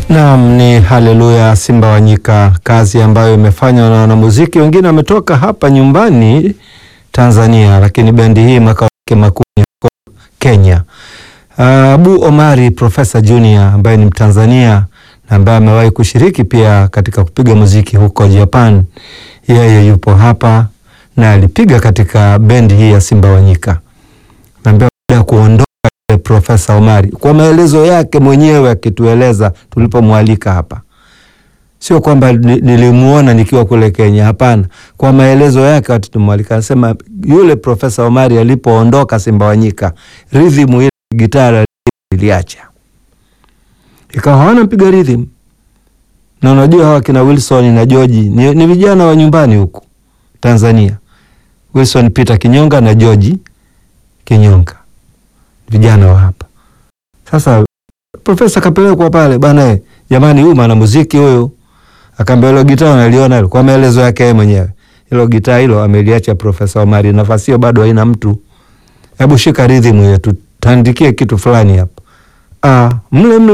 Naam, ni haleluya Simba wa Nyika, kazi ambayo imefanywa na wanamuziki wengine wametoka hapa nyumbani Tanzania, lakini bendi hii makao yake makuu ni Kenya. Uh, Abu Omari Profesa Junior ambaye ni Mtanzania na ambaye amewahi kushiriki pia katika kupiga muziki huko Japan, yeye yupo hapa na alipiga katika bendi hii ya Simba wa Nyika. Naambia baada ya kuondoka Profesa Omari kwa maelezo yake mwenyewe akitueleza tulipomwalika hapa, sio kwamba nilimuona nikiwa kule Kenya. Hapana, kwa maelezo yake watu tumwalika, anasema yule Profesa Omari alipoondoka Simba wa Nyika, rhythm ile gitara iliacha, ikawa hawana mpiga rhythm. Na unajua hawa kina Wilson na George ni, ni vijana wa nyumbani huku Tanzania, Wilson Peter Kinyonga na George Kinyonga vijana wa hapa. Sasa profesa kapelekwa pale bana, jamani, huyu mwana muziki huyu, akaambia hilo gitaa unaliona hilo, kwa maelezo yake yeye mwenyewe, hilo gitaa hilo ameliacha Profesa Omari, nafasi hiyo bado haina mtu, hebu shika rhythm hiyo, tutandikie kitu fulani hapa. Ah, mle mle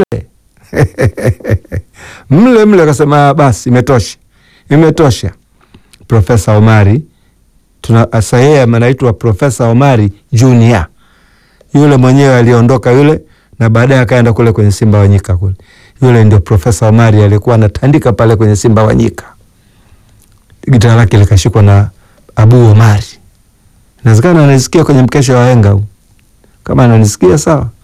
mle mle, akasema basi, imetosha, imetosha. Profesa Omari tuna sasa, yeye anaitwa Profesa Omari Junior yule mwenyewe aliondoka yule, na baadaye akaenda kule kwenye Simba wa Nyika kule. Yule ndio Profesa Omari alikuwa anatandika pale kwenye Simba wa Nyika. Gitaa lake likashikwa na Abu Omari. Inawezekana ananisikia kwenye mkesha wa henga huu. Kama ananisikia sawa.